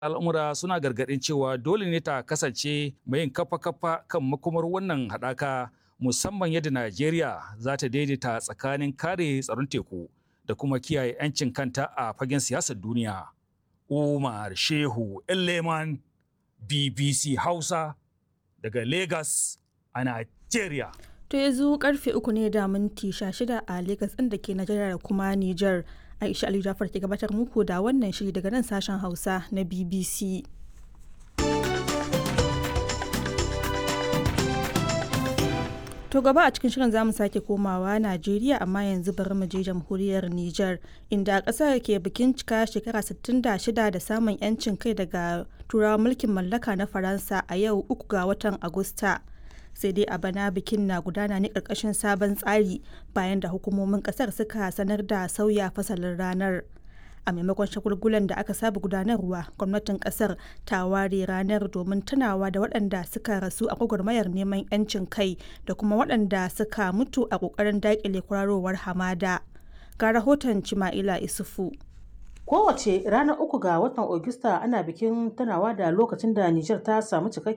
al'amura suna gargaɗin cewa dole ne ta kasance mai yin kafa-kafa kan makomar wannan haɗaka musamman yadda Najeriya za ta daidaita tsakanin kare tsaron teku da kuma kiyaye 'yancin kanta a fagen siyasar duniya. Umar Shehu Leman BBC Hausa daga Lagos a Najeriya. To yanzu karfe uku ne da minti shida a Lagos ɗin da ke Najeriya da kuma Nijar. Aisha Ali Jafar ke gabatar muku da wannan shiri daga nan sashen Hausa na BBC. To gaba a cikin shirin zamu sake komawa Najeriya amma yanzu bari mu je jamhuriyar Nijar inda ƙasar ke bikin cika shekara 66 da samun 'yancin kai daga turawan mulkin mallaka na Faransa a yau uku ga watan Agusta. sai dai a bana bikin na gudana ne ƙarƙashin sabon tsari bayan da hukumomin ƙasar suka sanar da sauya fasalin ranar. a maimakon shagulgulan da aka saba gudanarwa gwamnatin kasar ta ware ranar domin tunawa da waɗanda suka rasu a gwagwarmayar neman 'yancin kai da kuma waɗanda suka mutu a ƙoƙarin daƙile kwararowar hamada ga rahoton cima'ila isufu kowace ranar uku ga watan Agusta ana bikin tunawa da lokacin da Nijar ta samu cikakken